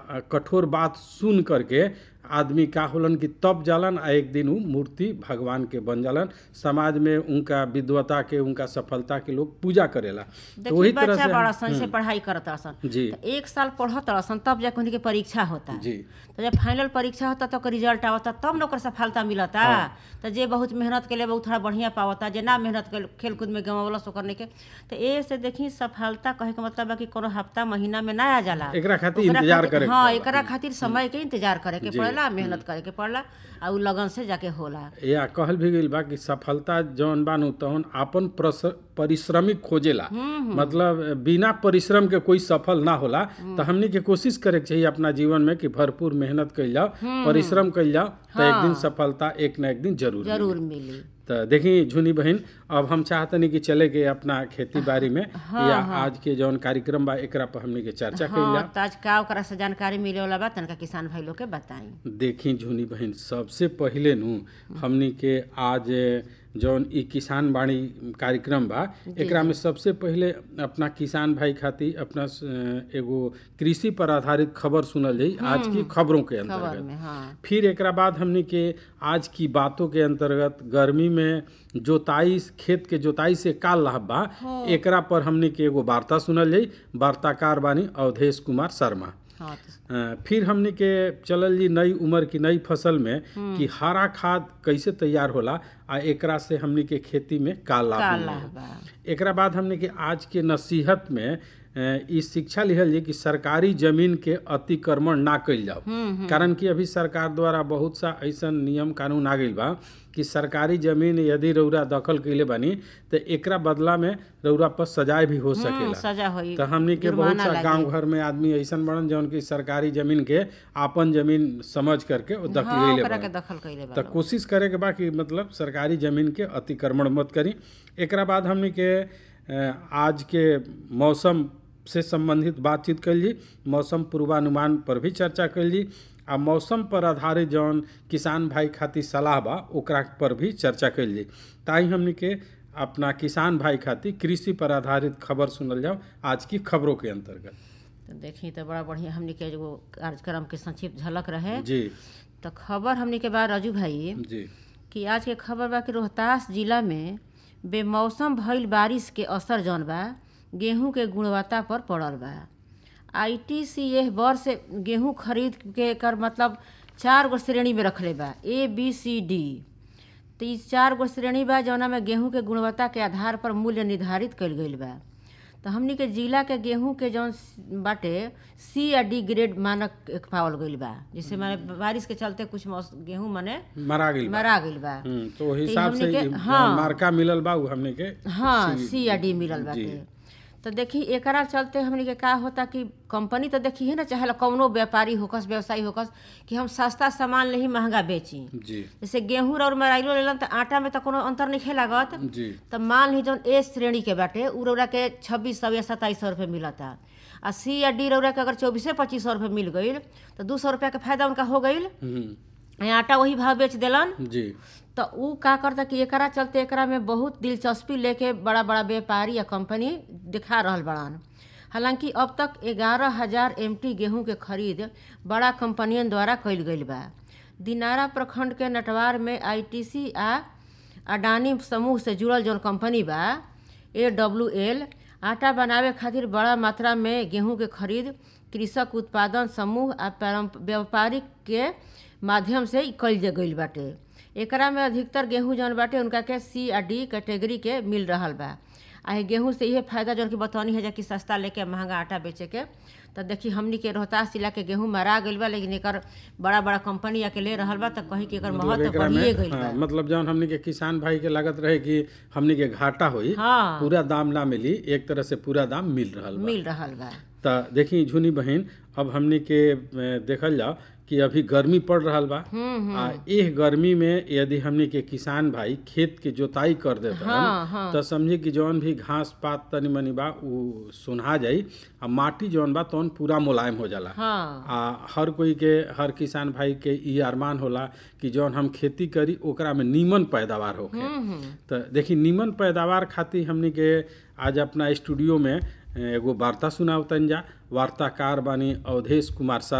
अ, कठोर बात सुन करके आदमी का होलन कि तब जालन आ एक दिन उ मूर्ति भगवान के बन जालन समाज में उनका विद्वता के उनका सफलता के लोग पूजा करेला तो देखिए वही तरह बच्चा से बड़ा सन से पढ़ाई करत सन जी तो एक साल पढ़त सन तब जाके उनके परीक्षा होता जी तो जब फाइनल परीक्षा होता तो ओकर रिजल्ट आवता तब न ओकर सफलता मिलता तो जे बहुत मेहनत के लिए बहुत थोड़ा बढ़िया पावता जे ना मेहनत के खेल कूद में गंवावलस ओकर नहीं के तो ए से देखी सफलता कहे के मतलब बा कि कोनो हफ्ता महीना में ना आ जाला एकरा खातिर ओकरा इंतजार खातिर- करे के हाँ पड़ेला। एकरा खातिर समय के इंतजार करे के पड़ेला मेहनत करे के पड़ला आ उ लगन से जाके होला या कहल भी गईल बा कि सफलता जौन बानू तौन आपन प्रस- परिश्रमिक खोजेला मतलब बिना परिश्रम के कोई सफल ना होला तो हमनी के कोशिश करे के चाहिए अपना जीवन में कि भरपूर मेहनत कइल जाओ परिश्रम कइल जाओ तो एक दिन सफलता एक न एक दिन जरूर मिली। जरूर मिली तो देखी झुनी बहन अब हम चाहतनी कि चले के अपना खेती बाड़ी में या आज के जौन कार्यक्रम बा एकरा पर हमनी के चर्चा कइल हाँ जा तो आज का ओकरा से जानकारी मिले वाला बा तनका किसान भाई लोग के बताई देखी झुनी बहन सबसे पहिले नु हमनी के आज जौन ई किसान बाड़ी कार्यक्रम बा एकरा में सबसे पहिले अपना किसान भाई खातिर अपना स- एगो कृषि पर आधारित खबर सुनल जाई आज की खबरों के खबर अंतर्गत में हाँ फिर एकरा बाद हमनी के आज की बातों के अंतर्गत गर्मी में जोताई खेत के जोताई से का लाभ बा एकरा पर हमनी के एगो वार्ता सुनल जाई वार्ताकार बानी अवधेश कुमार शर्मा हाँ तो अ, फिर हमनी के चलल जी नई उम्र की नई फसल में कि हरा खाद कैसे तैयार होला आ एकरा से हमनी के खेती में का लाभ का मिलेला। लाभ बा एकरा बाद हमने के आज के नसीहत में अ, ई शिक्षा लिहल जे कि सरकारी जमीन के अतिक्रमण ना कइल जाओ कारण कि अभी सरकार द्वारा बहुत सा ऐसन नियम कानून आ गइल बा कि सरकारी जमीन यदि रौरा दखल कइले बानी तो एकरा बदला में रौरा पर सजाए भी हो हम्म, सकेला सजा होई तो हमनी के बहुत जुर्माना सा लागी। गांव घर में आदमी ऐसन बड़न जौन की सरकारी जमीन के आपन जमीन समझ करके वो दखल हाँ ले ओकरा के बड़न। दखल कइले बा तो कोशिश करे के बा कि मतलब सरकारी जमीन के अतिक्रमण मत करी एकरा बाद हमनी के अ, आज के मौसम से संबंधित बातचीत कल जी मौसम पूर्वानुमान पर भी चर्चा कल जी आ मौसम पर आधारित जौन किसान भाई खातिर सलाह बा ओकरा पर भी चर्चा कल जी ताई हमनी के अपना किसान भाई खातिर कृषि पर आधारित खबर सुनल जाओ आज की खबरों के अंतर्गत तो देखी तो बड़ा बढ़िया हमनी के एगो कार्यक्रम के संक्षिप्त झलक रहे जी तो खबर हमनी के बा राजू भाई जी कि आज के खबर बा कि रोहतास जिला में बेमौसम भइल बारिश के असर जौन बा गेहूं के गुणवत्ता पर पड़ल बा आईटीसी एह वर्ष गेहूं खरीद के कर मतलब चार गो श्रेणी में रखले बा ए बी सी डी तो ई चार गो श्रेणी बा जौना में गेहूं के गुणवत्ता के आधार पर मूल्य निर्धारित कइल गइल बा तो हमनी के जिला के गेहूं के जौन बाटे सी या डी ग्रेड मानक एक पावल गइल बा जैसे माने बारिश के चलते कुछ मौस- गेहूं माने मरा गइल बा मरा गइल बा हम्म, तो वही तो हिसाब से हमनी के- ई हाँ। मार्का मिलल बा उ हमने के हाँ सी या डी मिलल जी। बाटे तो देखी एकरा चलते हमनी के का होता कि कंपनी तो देखी है ना चाहे कौनो व्यापारी होकस व्यवसायी होकस कि हम सस्ता सामान नहीं महंगा बेची जी जैसे गेहूं और मराइलो लेलन तो आटा में तो कोनो अंतर नहीं लागत जी तो मान ली जौन ए श्रेणी के बाटे उ रौरा के छब्बीस सौ या सत्ताईस सौ रुपये मिलता आ सी या डी रौरा के अगर चौबीसे पच्चीस सौ रुपये मिल गईल तो दू सौ रुपया के फायदा उनका हो गईल हम्म, आ आटा वही भाव बेच देलन जी तो उ का करता कि एकरा चलते एकरा में बहुत दिलचस्पी लेके बड़ा बड़ा व्यापारी या कंपनी दिखा रहल बड़ान हालांकि अब तक ग्यारह हजार एम गेहूं के खरीद बड़ा कंपनियन द्वारा कइल गइल बा दिनारा प्रखंड के नटवार में आईटीसी आ अडानी समूह से जुड़ल जौन कंपनी बा ए डब्ल्यू एल आटा बनावे खातिर बड़ा मात्रा में गेहूं के खरीद कृषक उत्पादन समूह आ पारंप- व्यापारिक के माध्यम से कइल जा गइल बाटे एकरा में अधिकतर गेहूं जौन बाटे उनका के सी आ डी कैटेगरी के मिल रहल बा आ ये गेहूं से इहे फायदा जौन की बतौनी है जा कि सस्ता लेके महंगा आटा बेचे के तो देखी हमनी के रोहतास जिला के गेहूं मरा गइल बा लेकिन एकर बड़ा बड़ा कंपनी आके ले रहल बा तो कहीं कि एकर मतलब महत्व एकरा बढ़िए में गइल हाँ, बा मतलब जौन हमनी के किसान भाई के लागत रहे कि हमनी के घाटा होई हाँ पूरा दाम ना मिली एक तरह से पूरा दाम मिल रहल बा मिल रहल बा त देखी झुनी बहन अब हमनी के अ, देखल जाओ कि अभी गर्मी पड़ रहल बा हम्म आ एह गर्मी में यदि हमनी के किसान भाई खेत के जोताई कर देता हाँ हाँ तो समझी कि जौन भी घास पात तनी मनी बा उ सुनहा जाई आ माटी जौन बा तौन पूरा मुलायम हो जाला हाँ आ हर कोई के हर किसान भाई के ई अरमान होला कि जौन हम खेती करी ओकरा में नीमन पैदावार होखे हम्म हम्म तो देखी नीमन पैदावार खातिर हमनी के आज अपना स्टूडियो में एगो वार्ता सुनावतन जा वार्ताकार बानी अवधेश कुमार सर